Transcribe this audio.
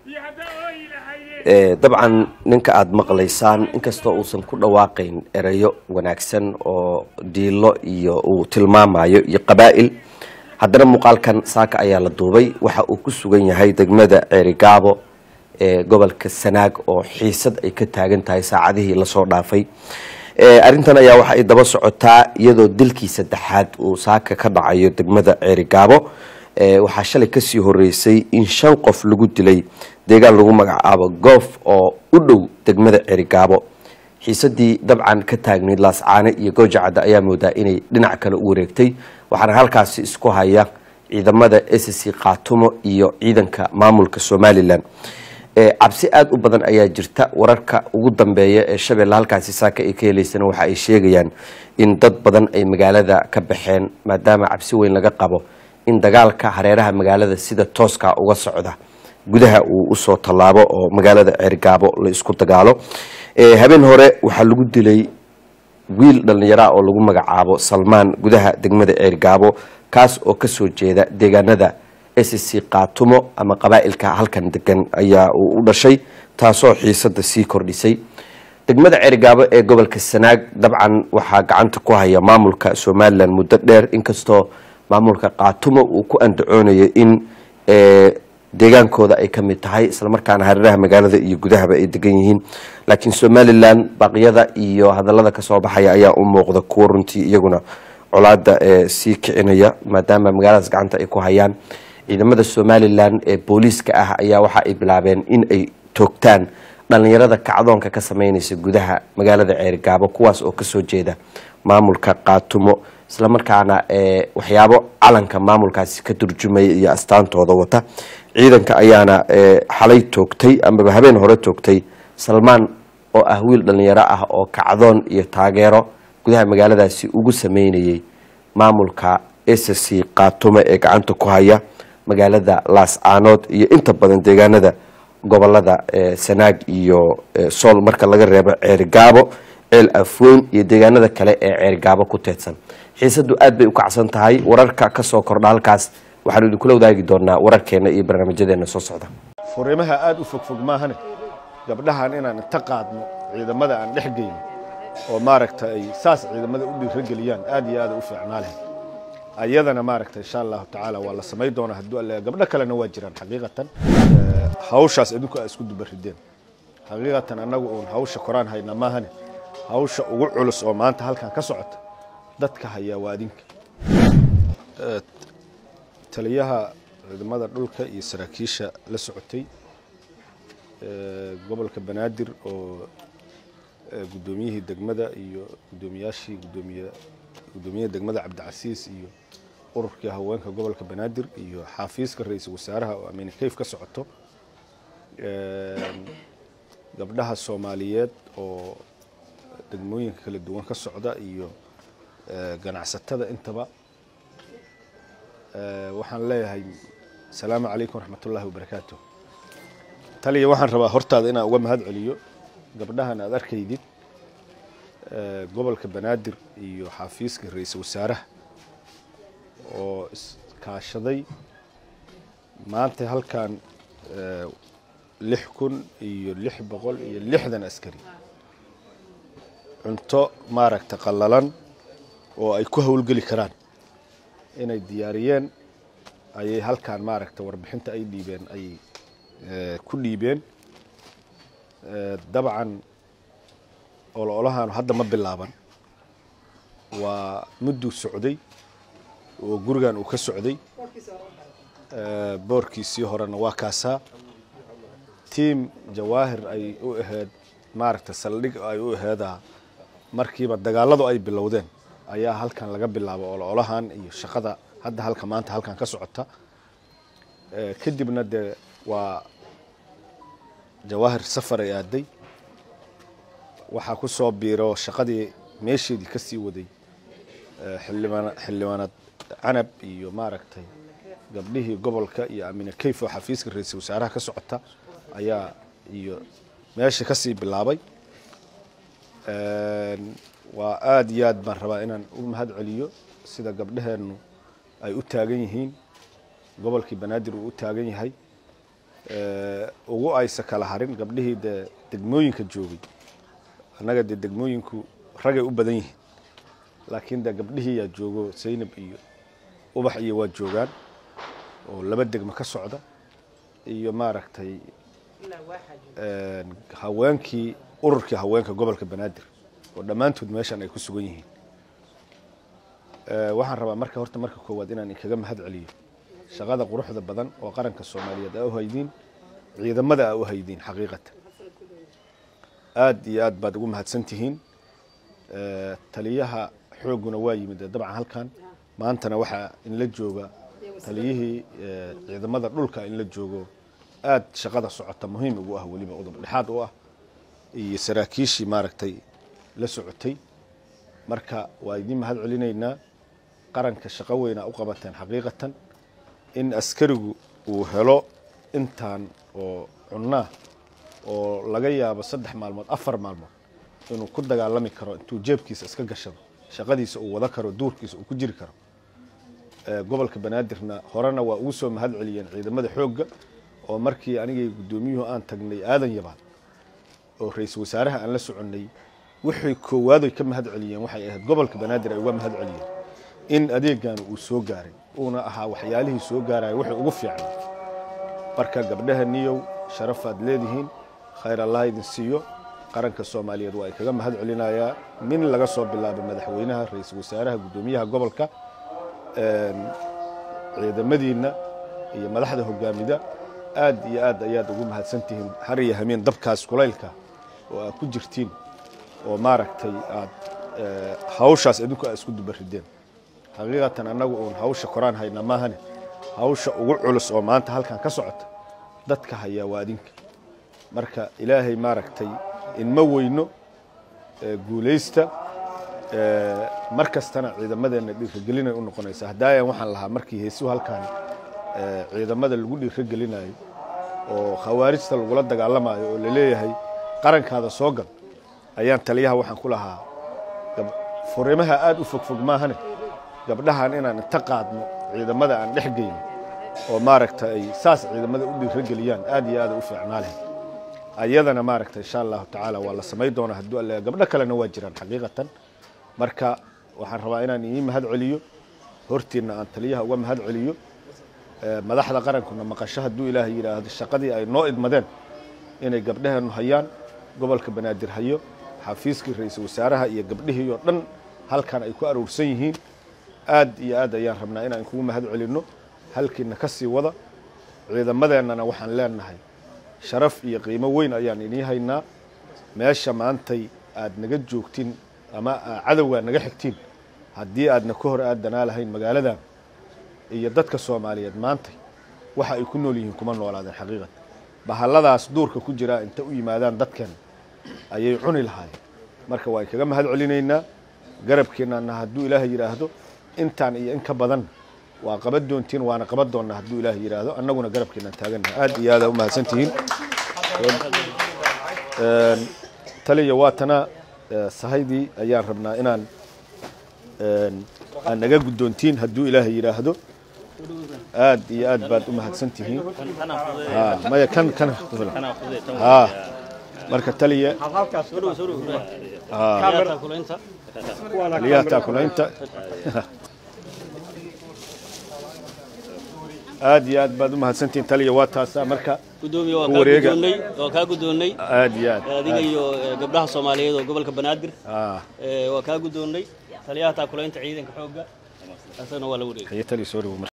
dabcan ninka aada maqlaysaan inkastoo uusan ku dhawaaqayn erayo wanaagsan oo diilo iyo uu tilmaamayo iyo qabaa'il haddana muuqaalkan saaka ayaa la duubay waxa uu ku sugan yahay degmada ceerigaabo ee gobolka sanaag oo xiisad ay ka taagan tahay saacadihii lasoo dhaafay arrintan ayaa waxa ay daba socotaa iyadoo dilkii saddexaad uu saaka ka dhacayo degmada ceerigaabo waxaa shalay kasii horeysay in shan qof lagu dilay deegaan lagu magacaabo goof oo u dhow degmada ceerigaabo xiisadii dabcan ka taagnayd laascaane iyo goojacadda ayaa moodaa inay dhinac kale u wareegtay waxaana halkaasi isku haya ciidamada s c khaatumo iyo ciidanka maamulka somalilan cabsi aada u badan ayaa jirta wararka ugu dambeeya ee shabeelle halkaasi saaka ay ka heleysana waxa ay sheegayaan in dad badan ay magaalada ka baxeen maadaama cabsi weyn laga qabo in dagaalka hareeraha magaalada sida tooska uga socda gudaha uu usoo tallaabo oo magaalada ceergaabo la isku dagaalo habeen hore waxaa lagu dilay wiil dhallinyara oo lagu magacaabo salmaan gudaha degmada ceergaabo kaas oo kasoo jeeda deegaanada s c kaatumo ama qabaa'ilka halkan degan ayaa uu u dhashay taasoo xiisada sii kordhisay degmada ceergaabo ee gobolka sanaag dabcan waxaa gacanta ku haya maamulka somalilan muddo dheer inkastoo maamulka kaatumo uu ku andacoonayo in deegaankooda ay ka mid tahay islamarkaana hareeraha magaalada iyo gudahaba ay degan yihiin laakiin somalilan baqyada iyo hadalada kasoo baxaya ayaa u muuqda kuwa runtii iyaguna colaada sii kicinaya maadaama magaaladaas gacanta ay ku hayaan ciidamada somalilan ee booliiska ah ayaa waxa ay bilaabeen in ay toogtaan dhalinyarada kacdoonka ka sameynaysa gudaha magaalada ceerigaabo kuwaas oo kasoo jeeda maamulka kaatumo islamarkaana waxyaabo calanka maamulkaasi ka turjumaya iyo astaantooda wata ciidanka ayaana xalay toogtay amaba habeen hore toogtay salmaan oo ah wiil dhalinyaro ah oo kacdoon iyo taageero gudaha magaaladaasi ugu sameynayay maamulka s c kaatume ee gacanta ku haya magaalada laascaanood iyo inta badan deegaanada gobolada sanaag iyo sool marka laga reebo ceerigaabo ceel afweyn iyo deegaanada kale ee ceerigaabo ku teedsan xiisadu aad bay u kacsan tahay wararka kasoo kordha halkaas waxaanu idinkula wadaagi doonaa wararkeena iyo barnaamijyadeena soo socda furimaha aada u fogfog maahane gabdhahan inaan inta qaadno ciidamada aan dhex geyno oo maaragta ay saas ciidamada u dhiirageliyaan aad iyo aada u fiicnaa leh ayadana maaragta insha allahu tacaala waa la samay doonaa hadduu alle gabdho kalena waa jiraan xaqiiqatan hawshaas idinku aa isku dubarideen xaqiiqatan annagu uun hawsha koraan hayna maahane hawsha ugu culus oo maanta halkan ka socota dadka hayaa waa adinka taliyaha ciidamada dhulka iyo saraakiisha la socotay gobolka banaadir oo guddoomiyihii degmada iyo guddoomiyaashii gudoomiye guddoomiyaha degmada cabdicasiis iyo ururkii haweenka gobolka banaadir iyo xaafiiska ra-iisul wasaaraha oo amine kayf ka socoto gabdhaha soomaaliyeed oo degmooyinka kala duwan ka socda iyo ganacsatada intaba waxaan leeyahay asalaamu calaykum waraxmat ullahi wabarakaatu taliya waxaan rabaa hortaada inaan uga mahad celiyo gabdhahan aad arkaydid gobolka banaadir iyo xafiiska ra-iisul wasaaraha oo iskaashaday maanta halkan lix kun iyo lix boqol iyo lixdan askari cunto maaragta qallalan oo ay ku howlgeli karaan inay diyaariyeen ayay halkan maaragta warbixinta ay dhiibeen ayay ku dhiibeen dabcan ololahaanu hadda ma bilaaban waa mudduu socday oo gurigan uu ka socday boorkiisii horena waa kaasaa tiam jawaahir ay u ahayd maaragta saldhig ay u aheedaa markiiba dagaaladu ay bilowdeen ayaa halkan laga bilaabo ololahan iyo shaqada hadda halka maanta halkan ka socota kadibna dee waa jawaahir safar ay aaday waxaa ku soo biiro shaqadii meesheedii ka sii waday xildhibaan xildhibaanad canab iyo maaragtay gabdhihii gobolka iyo amine kayf oo xafiiska ra-iisul wasaaraha ka socota ayaa iyo meesha ka sii bilaabay waa aada iyo aad baan rabaa inaan u mahad celiyo sida gabdhaheennu ay u taagan yihiin gobolkii banaadir uu u taagan yahay ugu aysa kala harin gabdhihii dee degmooyinka joogay annaga dee degmooyinku ragay u badan yihiin laakiin dee gabdhihii yaa joogo saynab iyo ubax iyo waa joogaan oo laba degmo ka socda iyo maaragtay haweenkii ururkii haweenka gobolka banaadir oo dhammaantood meeshan ay ku sugan yihiin waxaan rabaa marka horta marka koowaad inaan inkaga mahad celiyo shaqada quruxda badan oo qaranka soomaaliyeed aa u haydiin ciidamada aa u haydiin xaqiiqatan aad iyo aad baad ugu mahadsan tihiin taliyaha xoogguna waa yimid dabcan halkan maantana waxaa inla jooga taliyihii ciidamada dhulka inla joogo aad shaqada socota muhiim ugu ah weliba udub dhexaad u ah iyo saraakiishii maaragtay la socotay marka waa idiin mahad celinaynaa qaranka shaqo weynaa u qabateen xaqiiqatan in askarigu uu helo intaan oo cunnaa oo laga yaabo saddex maalmood afar maalmood inuu ku dagaalami karo intuu jeebkiisa iska gashado shaqadiisa uu wada karo duurkiisa uu ku jiri karo gobolka banaadirna horena waa ugu soo mahad celiyeen ciidamada xoogga oo markii anigay guddoomiyuhu aan tagnay aadan yabaad oo ra-iisul wasaaraha aan la soconnay waxay koowaadoy ka mahad celiyeen waxay ahayd gobolka banaadir ay uga mahad celiyeen in adeegaanu uu soo gaaray uuna ahaa waxyaalihii soo gaaraya waxay ugu fiicnay marka gabdhaha niyow sharafaad leedihiin khayr allah idin siiyo qaranka soomaaliyeed waa ay kaga mahad celinayaa min laga soo bilaabo madaxweynaha ra-iisul wasaaraha guddoomiyaha gobolka ciidamadiinna iyo madaxda hogaamida aad iyo aad ayaad ugu mahadsan tihiin har iyo hameen dabkaas kulaylka oo aad ku jirtiin oo maaragtay aad hawshaas idinku aad isku dubarideen xaqiiqatan annagu uun hawsha koraan haynaa maahane hawsha ugu culus oo maanta halkan ka socota dadka hayaa waa adinka marka ilaahay maaragtay inma weyno guulaysta mar kastana ciidamadeenna dhiiragelinay u noqonaysa haddaayan waxaan lahaa markii heesuhu halkaan ciidamada lagu dhiiragelinayo oo khawaarijta lagula dagaalamayo oo laleeyahay qarankaada soo gal ayaan taliyaha waxaan ku lahaa furimaha aad u fogfog maahane gabdhahan inaan inta qaadno ciidamada aan dhex geyno oo maaragta ay saas ciidamada u dhiirageliyaan aad iyo aada u fiicnaa leh ayadana maaragta insha allahu tacaala waa la samay doonaa hadduu alle gabdho kalena waa jiraan xaqiiqatan marka waxaan rabaa inaan ii mahad celiyo hortiinna aan taliyaha uga mahad celiyo madaxda qarankuna maqasho hadduu ilaahay yidhaahdo shaqadii ay noo idmadeen inay gabdhaheenu hayaan gobolka banaadir hayo xafiiskii ra-iisul wasaaraha iyo gabdhihii oo dhan halkan ay ku aruursan yihiin aad iyo aad ayaan rabnaa inaan kugu mahad celinno halkiina ka sii wada ciidamadeennana waxaan leenahay sharaf iyo qiimo weyn ayaan inii haynaa meesha maantay aad naga joogtiin ama cadowgaa naga xigtiin haddii aadna ka hor aadanaa lahayn magaaladan iyo dadka soomaaliyeed maantay waxa ay ku nool yihiin kuma noolaadeen xaqiiqatan bahalladaas duurka ku jiraa inta u yimaadaan dadkan ayay cuni lahaayeen marka waan kaga mahad celinaynaa garabkeenana hadduu ilaahay yidhaahdo intaan iyo in ka badan waa qaban doontiin waana qaban doonnaa hadduu ilaahay yidhaahdo annaguna garabkeenaan taagannaha aad iyo aada u mahadsantihiin taliya waatana sahaydii ayaan rabnaa inaan aan naga guddoontiin hadduu ilaahay yidhaahdo aad iyo aad baad u mahadsan tihiin maya kan kan ha marka taliya taliyaha taakulaynta aad iyo aad baad u mahadsantihiin taliya waa taasaa marka gudoomiye waa ku kaa wareega. guddoonnay waa kaa guddoonnay aad iyo aad adiga iyo eh, gabdhaha soomaaliyeed oo gobolka banaadir ah eh, waa kaa guddoonnay taliyaha taakulaynta ciidanka xoogga asagana waa la wareegay haye taliya soo dhawo